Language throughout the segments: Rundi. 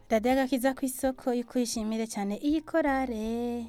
radiyo agakiza ku isoko y'ukwishimire cyane iyi korale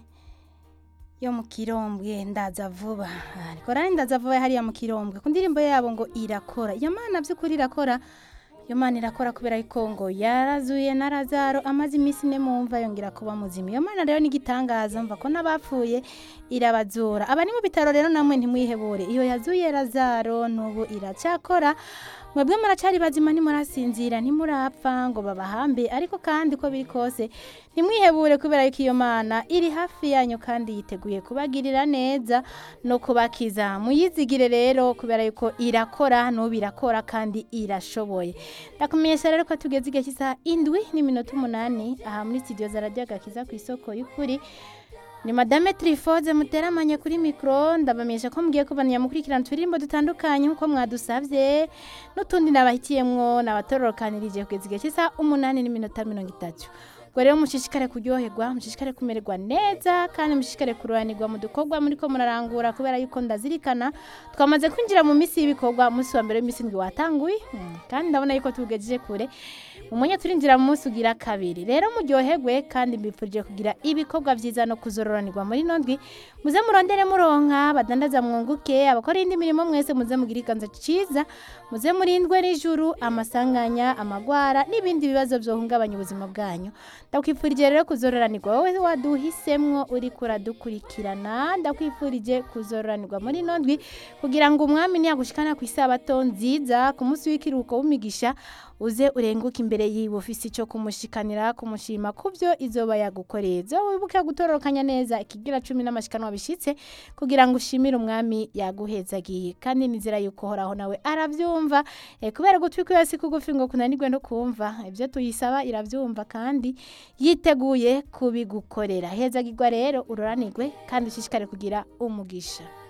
yo mu kirombwe ndaza vuba Ah, korale ndaza vuba hariya mu kirombwe ku ndirimbo yabo ngo irakora iyo mana by'ukuri irakora iyo mana irakora kubera yuko ngo yarazuye na razaro amaze iminsi ine mu mva yongera kuba muzima iyo mana rero ni igitangaza mva ko n'abapfuye irabazura abari mu bitaro rero namwe ntimwihebure iyo yazuye razaro n'ubu iracyakora mwebwe muracari bazima ntimurasinzira ntimurapfa ngo babahambe ariko kandi uko biri kose ntimwihebure kubera yuko iyo mana iri hafi yanyu kandi yiteguye kubagirira neza no kubakiza muyizigire rero kubera yuko irakora n'ubu irakora kandi irashoboye ndakumenyesha rero ko tugeze igihe cy'isaha indwi n'iminota umunani aha muri studio za radiyo agakiza ku isoko y'ukuri ni madame trifoze muteramanye kuri mikoro ndabamenyesha ko mugiye kubanya mukurikirana uturirimbo dutandukanye nk'uko mwadusabye n'utundi nabahitiyemwo nabatororokanirije kugeza igihe cy'isaha umunani n'iminota mirongo itatu ubwo rero mushishikare kuryoherwa mushishikare kumererwa neza kandi mushishikare kuruhanirwa mu dukorwa muri ko murarangura kubera yuko ndazirikana twamaze kwinjira mu minsi y'ibikorwa umunsi wa mbere w'iminsi ndwi watanguye Mm, kandi ndabona yuko tugejeje kure umunye turinjira mu munsi ugira kabiri rero muryoherwe kandi mbifurije kugira ibikorwa byiza no kuzororanirwa muri ino ndwi muze murondere muronka badandaza mwunguke abakora indi mirimo mwese muze mugire iganza ciza muze murindwe n'ijuru amasanganya amagwara n'ibindi bibazo byohungabanya ubuzima bwanyu ndakwifurije rero kuzororanirwa wowe waduhisemwo uri kuradukurikirana ndakwifurije kuzororanirwa muri ino ndwi kugira ngo umwami niyagushikana ku isabato nziza ku munsi w'ikiruhuko w'imigisha uze urenguke imbere yiwe ufise icyo kumushikanira kumushima ku byo izoba yagukoreye zo wibuke gutororokanya neza ikigira cumi n'amashikanwa bishitse kugira ngo ushimire umwami yaguhezagiye kandi nizera yuko horaho nawe arabyumva eh, kubera gutwi kwiwe si kugufi ngo kunanirwe no kumva ibyo tuyisaba irabyumva kandi yiteguye kubigukorera hezagirwa rero ururanirwe kandi ushishikare kugira umugisha